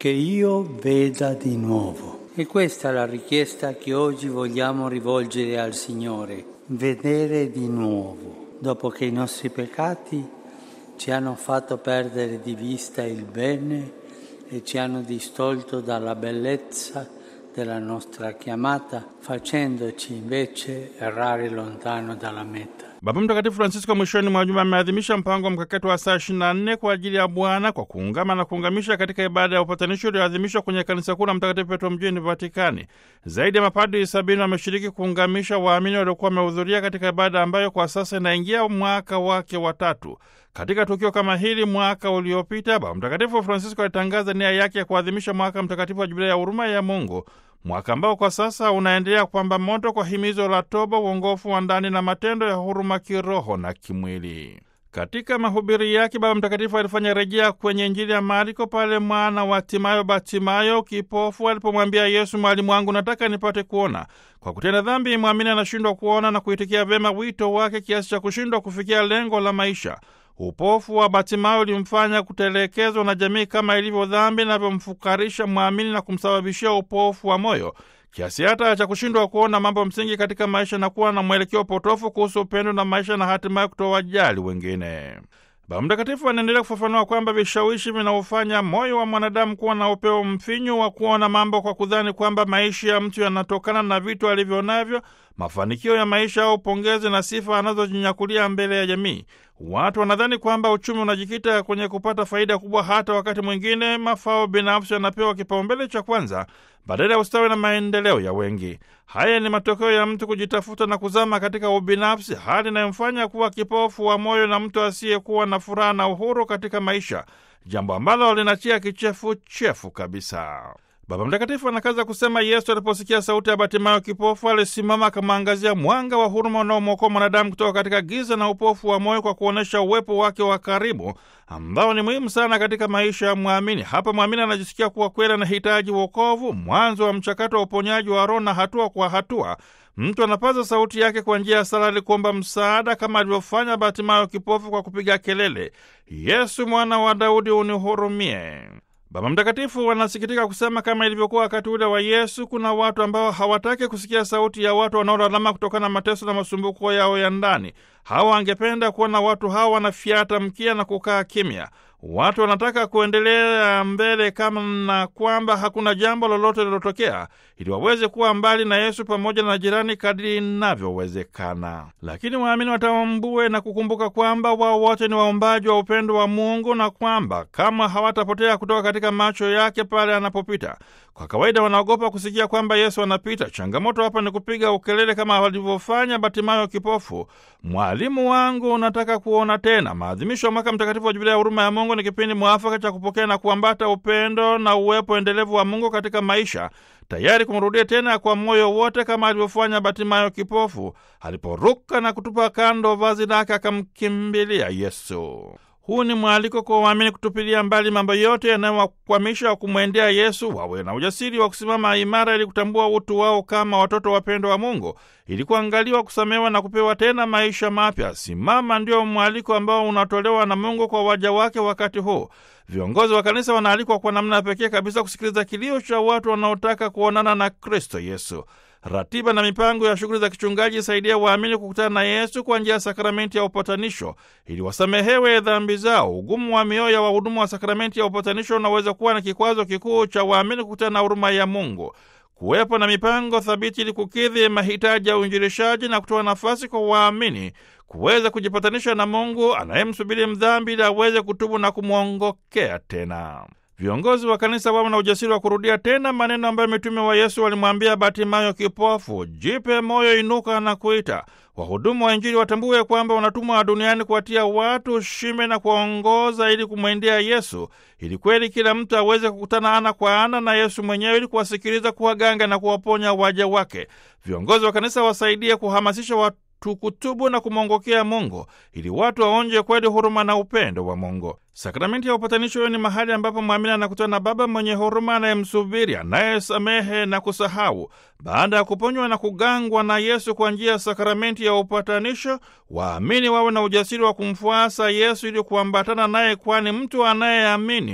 che io veda di nuovo. E questa è la richiesta che oggi vogliamo rivolgere al Signore, vedere di nuovo, dopo che i nostri peccati ci hanno fatto perdere di vista il bene e ci hanno distolto dalla bellezza della nostra chiamata, facendoci invece errare lontano dalla meta. Baba Mtakatifu Francisco mwishoni mwa juma ameadhimisha mpango mkakati wa saa 24 kwa ajili ya Bwana kwa kuungama na kuungamisha katika ibada ya upatanisho iliyoadhimishwa kwenye kanisa kuu la Mtakatifu Petro mjini Vatikani. Zaidi ya mapadri sabini wameshiriki kuungamisha waamini waliokuwa wamehudhuria katika ibada ambayo kwa sasa inaingia mwaka wake wa tatu. Katika tukio kama hili mwaka uliopita, Baba Mtakatifu Francisco alitangaza nia yake ya kuadhimisha mwaka mtakatifu wa Jubilia ya huruma ya Mungu, mwaka ambao kwa sasa unaendelea kupamba moto kwa himizo la toba, uongofu wa ndani na matendo ya huruma kiroho na kimwili. Katika mahubiri yake Baba Mtakatifu alifanya rejea kwenye Injili ya Marko pale mwana wa Timayo Batimayo kipofu alipomwambia Yesu, mwalimu wangu, nataka nipate kuona. Kwa kutenda dhambi, mwamini anashindwa kuona na kuitikia vyema wito wake kiasi cha kushindwa kufikia lengo la maisha. Upofu wa Batimayo ulimfanya kutelekezwa na jamii kama ilivyo dhambi inavyomfukarisha mwamini na kumsababishia upofu wa moyo kiasi hata cha kushindwa kuona mambo msingi katika maisha na kuwa na mwelekeo potofu kuhusu upendo na maisha na hatimaye kutowajali wengine. Baba Mtakatifu anaendelea kufafanua kwamba vishawishi vinaofanya moyo wa mwanadamu kuwa na upeo mfinyu wa kuona mambo kwa kudhani kwamba maisha ya mtu yanatokana na vitu alivyo navyo, mafanikio ya maisha au pongezi na sifa anazojinyakulia mbele ya jamii. Watu wanadhani kwamba uchumi unajikita kwenye kupata faida kubwa, hata wakati mwingine mafao binafsi yanapewa kipaumbele cha kwanza badala ya ustawi na maendeleo ya wengi. Haya ni matokeo ya mtu kujitafuta na kuzama katika ubinafsi, hali inayomfanya kuwa kipofu wa moyo na mtu asiyekuwa na furaha na uhuru katika maisha, jambo ambalo linatia kichefuchefu kabisa. Baba Mtakatifu anakaza kusema, Yesu aliposikia sauti ya Batimayo kipofu alisimama akamwangazia mwanga wa huruma unaomwokoa mwanadamu kutoka katika giza na upofu wa moyo kwa kuonyesha uwepo wake wa karibu ambao ni muhimu sana katika maisha ya mwamini. Hapa mwamini anajisikia kuwa kweli anahitaji wokovu, mwanzo wa mchakato wa uponyaji wa roho, na hatua kwa hatua mtu anapaza sauti yake kwa njia ya sala ili kuomba msaada, kama alivyofanya Batimayo kipofu kwa kupiga kelele, Yesu mwana wa Daudi, unihurumie. Baba Mtakatifu wanasikitika kusema kama ilivyokuwa wakati ule wa Yesu, kuna watu ambao hawataki kusikia sauti ya watu wanaolalama kutokana na mateso na masumbuko yao ya ndani. Hawa wangependa kuona watu hawa wanafyata mkia na kukaa kimya. Watu wanataka kuendelea mbele kama na kwamba hakuna jambo lolote lilotokea, ili waweze kuwa mbali na Yesu pamoja na jirani kadiri inavyowezekana. Lakini waamini watambue na kukumbuka kwamba wao wote ni waombaji wa upendo wa Mungu na kwamba kama hawatapotea kutoka katika macho yake pale anapopita. Kwa kawaida wanaogopa kusikia kwamba Yesu anapita. Changamoto hapa ni kupiga ukelele kama walivyofanya Batimayo kipofu, mwalimu wangu, unataka kuona tena. Maadhimisho ya mwaka mtakatifu wa Jubilia ya huruma ya Mungu ni kipindi mwafaka cha kupokea na kuambata upendo na uwepo endelevu wa Mungu katika maisha, tayari kumrudia tena kwa moyo wote, kama alivyofanya Batimayo kipofu aliporuka na kutupa kando vazi lake akamkimbilia Yesu. Huu ni mwaliko kwa waamini kutupilia mbali mambo yote yanayowakwamisha wa kumwendea Yesu, wawe na ujasiri wa kusimama imara ili kutambua utu wao kama watoto wapendwa wa Mungu, ili kuangaliwa, kusamewa na kupewa tena maisha mapya. Simama ndio mwaliko ambao unatolewa na Mungu kwa waja wake wakati huu. Viongozi wa kanisa wanaalikwa kwa namna pekee kabisa kusikiliza kilio cha watu wanaotaka kuonana na Kristo Yesu. Ratiba na mipango ya shughuli za kichungaji isaidia waamini kukutana na Yesu kwa njia ya sakramenti ya upatanisho ili wasamehewe dhambi zao. Ugumu wa mioyo ya wahudumu wa sakramenti ya upatanisho unaweza kuwa na kikwazo kikuu cha waamini kukutana na huruma ya Mungu. Kuwepo na mipango thabiti ili kukidhi mahitaji ya uinjilishaji na kutoa nafasi kwa waamini kuweza kujipatanisha na Mungu anayemsubiri mdhambi ili aweze kutubu na kumwongokea tena. Viongozi wa kanisa wawe na ujasiri wa kurudia tena maneno ambayo mitume wa Yesu walimwambia Batimayo kipofu, jipe moyo, inuka na kuita. Wahudumu wa Injili watambue kwamba wanatumwa duniani kuwatia watu shime na kuwaongoza ili kumwendea Yesu, ili kweli kila mtu aweze kukutana ana kwa ana na Yesu mwenyewe, ili kuwasikiliza, kuwaganga na kuwaponya waja wake. Viongozi wa kanisa wasaidie kuhamasisha watu kutubu na kumwongokea Mungu ili watu waonje kweli huruma na upendo wa Mungu. Sakramenti ya upatanisho hiyo ni mahali ambapo mwamini anakutana na Baba mwenye huruma, anayemsubiri, anayesamehe na kusahau. Baada ya kuponywa na kugangwa na Yesu kwa njia ya sakramenti ya upatanisho, waamini wawe na ujasiri wa kumfuasa Yesu ili kuambatana naye, kwani mtu anayeamini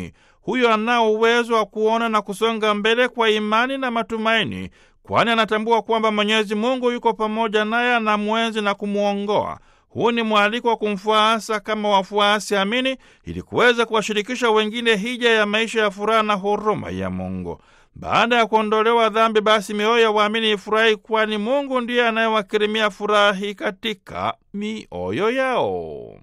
huyo anao uwezo wa kuona na kusonga mbele kwa imani na matumaini, kwani anatambua kwamba Mwenyezi Mungu yuko pamoja naye, anamwenzi na kumwongoa. Huu ni mwaliko wa kumfuasa kama wafuasi amini, ili kuweza kuwashirikisha wengine hija ya maisha ya furaha na huruma ya Mungu. Baada ya kuondolewa dhambi, basi mioyo ya waamini ifurahi, kwani Mungu ndiye anayewakirimia furaha hii katika mioyo yao.